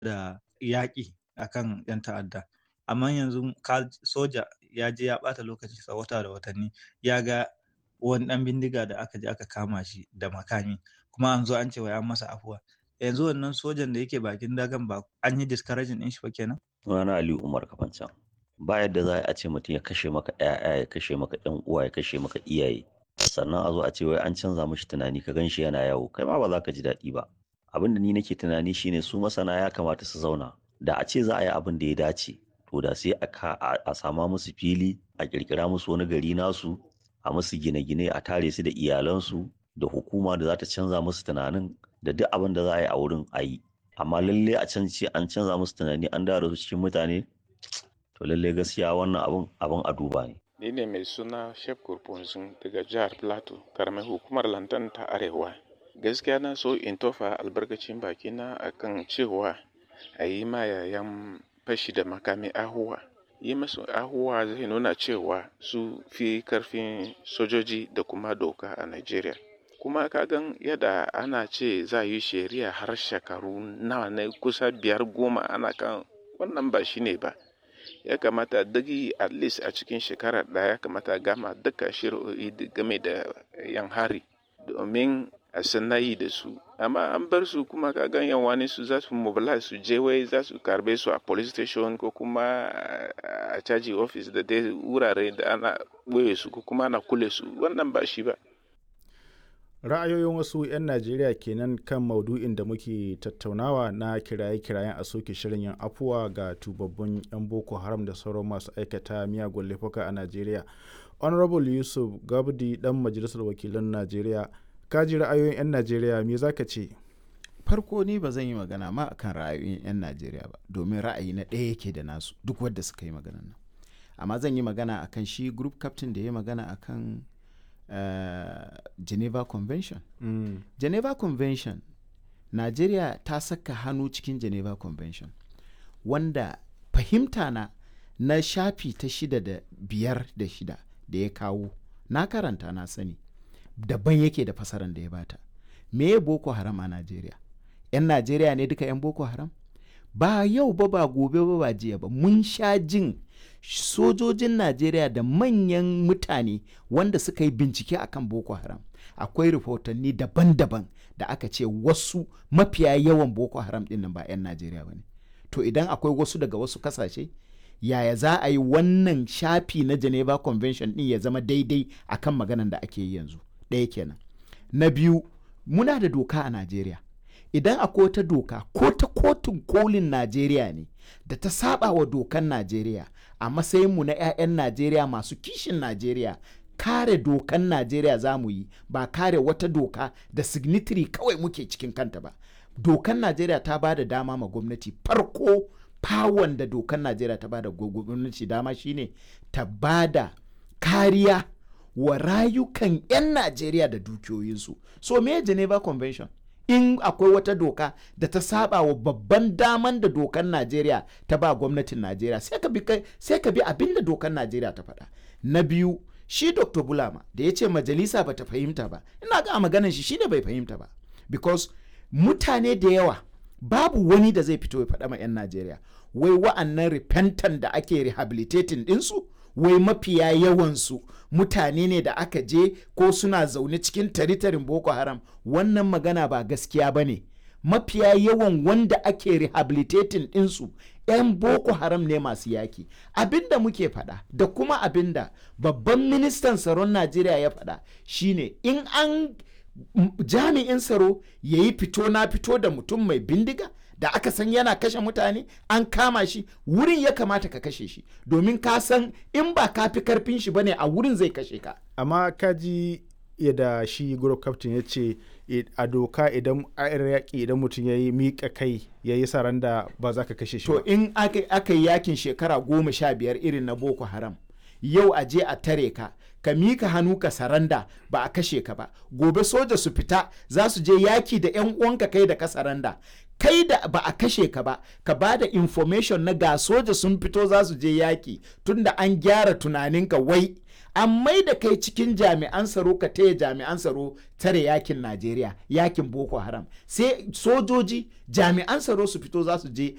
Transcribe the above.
da yaƙi akan 'yan ta'adda amma yanzu soja ya je ya ɓata lokacinsa wata da watanni ya ga wani ɗan bindiga da aka je aka kama shi da makami kuma an zo an ce wai an masa afuwa yanzu wannan sojan da yake bakin dagan ba an yi discouraging ɗin shi ba kenan Sunana Aliyu Umar Kafancan. Ba yadda za a ce mutum ya kashe maka ‘ya'ya ya kashe maka ‘yan uwa ya kashe maka iyaye. Sannan a zo a ce wai an canza mishi tunani ka gan shi yana yawo kai ma ba za ka ji daɗi ba. Abin da ni nake tunani shine su masana ya kamata su zauna. Da a ce za a yi abin da ya dace to da sai a sama musu fili a ƙirƙira musu wani gari nasu a musu gine-gine a tare su da iyalansu da hukuma da za ta canza musu tunanin da duk abin da za a yi a wurin a yi. amma lalle a can ce an canza musu tunani an dawo su cikin mutane to lalle gaskiya wannan abun abun a duba ne ni ne mai suna shef kurfunzun daga jihar plateau karamar hukumar lantan ta arewa gaskiya na so in tofa albarkacin bakina akan cewa a yi ma yayan fashi da makami ahuwa yi masu ahuwa zai nuna cewa su fi karfin sojoji da kuma doka a nigeria kuma kagan yadda ana ce za yi shari'a har shekaru nawa ne kusa biyar goma ana kan wannan ba shi ne ba ya kamata dagi at least a cikin shekara ɗaya ya kamata gama duka shari'o'i game da yan hari domin a sanayi da su amma an bar su kuma kagan yan wani su za su mobilize su je wai za su karbe su a police station ko kuma a caji office da dai wurare da ana ɓoye su ko kuma ana kule su wannan ba shi ba ra'ayoyin wasu 'yan najeriya kenan kan maudu'in da muke tattaunawa na kiraye-kirayen a soke shirin yin afuwa ga tubabbun 'yan boko haram da sauran masu aikata miyagun laifuka a najeriya honorable yusuf gabdi dan majalisar wakilan najeriya ka ji ra'ayoyin 'yan najeriya me za ka ce farko ni ba zan yi magana ma akan ra'ayoyin 'yan najeriya ba domin ra'ayi na ɗaya yake da nasu duk wadda suka yi magana nan amma zan yi magana akan shi group captain da ya magana akan Uh, geneva convention mm. geneva convention nigeria ta saka hannu cikin geneva convention wanda fahimta na na shafi ta shida da biyar da shida da ya kawo na karanta na sani daban yake da fasaran da ya bata me boko haram a nigeria 'yan nigeria ne duka 'yan boko haram ba yau ba ba gobe ba ba jiya ba mun sha jin sojojin najeriya da manyan mutane wanda suka yi bincike akan boko haram akwai rahotanni daban-daban da aka ce wasu mafiya yawan boko haram din nan ba 'yan najeriya ba ne to idan akwai wasu daga wasu kasashe yaya za a yi wannan shafi na geneva convention din ya zama daidai akan maganan da ake yi yanzu ɗaya kenan na biyu muna da doka a najeriya idan akwai wata doka ko ta kotun kolin najeriya ne da ta saba wa dokan najeriya a matsayinmu na 'ya'yan najeriya masu kishin najeriya kare dokan najeriya za mu yi ba kare wata doka da signitiri kawai muke cikin kanta ba dokan najeriya ta ba da dama ma gwamnati farko fawon da dokan najeriya ta ba da gwamnati dama shine ta ba da kariya wa rayukan 'yan najeriya da dukiyoyinsu so me geneva convention in akwai wata doka da ta saba wa babban daman da dokan Najeriya ta ba gwamnatin Najeriya sai ka bi sai ka bi abin da dokan Najeriya ta faɗa na biyu shi Dr. Bulama da ya ce majalisa ba ta fahimta ba ina ga maganan shi shine bai fahimta ba because mutane da yawa babu wani da zai fito ya faɗa ma 'yan Najeriya wai wa'annan repentant da ake rehabilitating ɗinsu wai mafiya yawansu mutane ne da aka je ko suna zaune cikin taritarin boko haram wannan magana ba gaskiya ba ne mafiya yawan wanda ake rehabilitating ɗinsu 'yan boko haram ne masu yaki abinda muke faɗa da kuma abinda babban ministan tsaron najeriya ya faɗa shine in an jami'in tsaro ya yi fito na fito da mutum mai bindiga da aka san yana kashe mutane an kama shi wurin ya kamata ka kashe shi domin ka san in ba ka fi karfin shi bane a wurin zai kashe ka amma ka ji yadda shi group captain ya ce a doka idan a yaƙi idan mutum ya yi miƙa kai ya yi saranda ba za ka kashe shi to in aka yi yakin shekara goma sha biyar irin na boko haram yau a je a tare ka ka mika hannu ka saranda ba a kashe ka ba gobe soja su fita za su je yaki da yan uwanka kai da ka saranda kai da ba a kashe ka ba ka ba da information na ga soja sun fito za su je yaki tunda an gyara tunaninka wai an mai da kai cikin jami'an tsaro ka taya jami'an tsaro tare yakin najeriya yakin boko haram sai sojoji jami'an tsaro su fito za su je